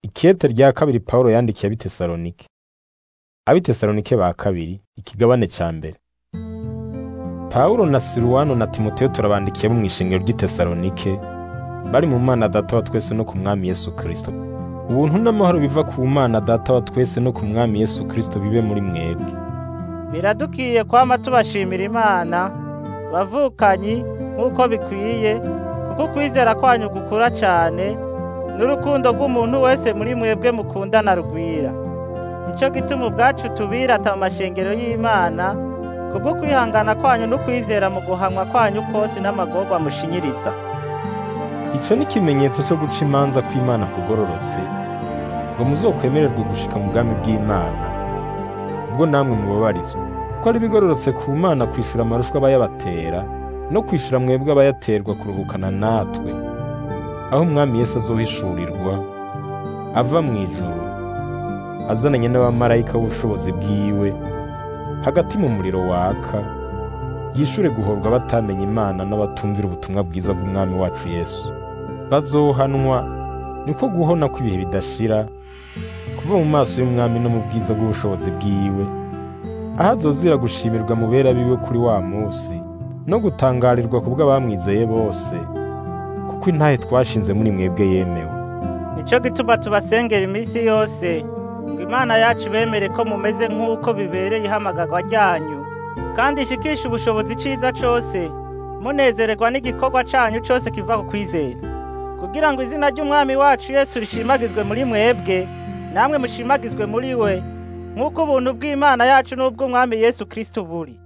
Ikete rya kabiri Pawulo yandikiye ab'Itesalonike. Ab'Itesalonike ba kabiri, ikigabane ca mbere. Pawulo na Siruwano na Timoteyo turabandikiye bo mw'ishengero ry'Itesalonike, bari mu Mana Data wa twese no ku Mwami Yesu Kristo. Ubuntu n'amahoro biva ku Mana Data wa twese no ku Mwami Yesu Kristo bibe muri mwebwe. biradukiye kwama tubashimira imana bavukanyi nk'uko bikwiye kuko ukwizera kwanyu gukura cyane n'urukundo rw'umuntu wese muri mwebwe mukundana rugwira nicyo gituma ubwacu tubirata mu mashengero y'imana kubwo kwihangana kwanyu n'ukwizera mu guhamwa kwanyu kose n'amagorwa mushinyiriza Ico ni ikimenyetso co guca imanza kw'Imana kugororotse, ngo muzokwemererwe gushika mu bwami bw'Imana. Ubwo namwe mubabarizwa, ko ari bigororotse ku Mana kwishura amarushwa abayabatera, no kwishura mwebwe abayaterwa kuruhukana natwe, aho Umwami Yesu azohishurirwa, ava mw'ijuru, azananye n'abamarayika b'ubushobozi bwiwe, hagati mu muriro waka, yishure guhorwa batamenye Imana n'abatumvira ubutumwa bwiza bw'Umwami wacu Yesu. Bazohanwa niko guhona kw'ibihe bidashira, kuva mu maso y'Umwami no mu bwiza bw'ubushobozi bwiwe, aho azozira gushimirwa mu bera biwe kuri wa musi, no gutangarirwa ku bw'abamwizeye bose, kuko intahe twashinze muri mwebwe yemewe. nicyo gituma tubasengera iminsi yose ngo imana yacu bemere ko mumeze nk'uko bibereye ihamagarwa ryanyu kandi ishikishe ubushobozi ciza cose munezererwa n'igikorwa canyu cose kiva ku kwizera kugira ngo izina ry'umwami wacu yesu rishimagizwe muri mwebwe namwe mushimagizwe muri we nk'uko ubuntu bw'imana yacu n'ubw'umwami yesu kristo buri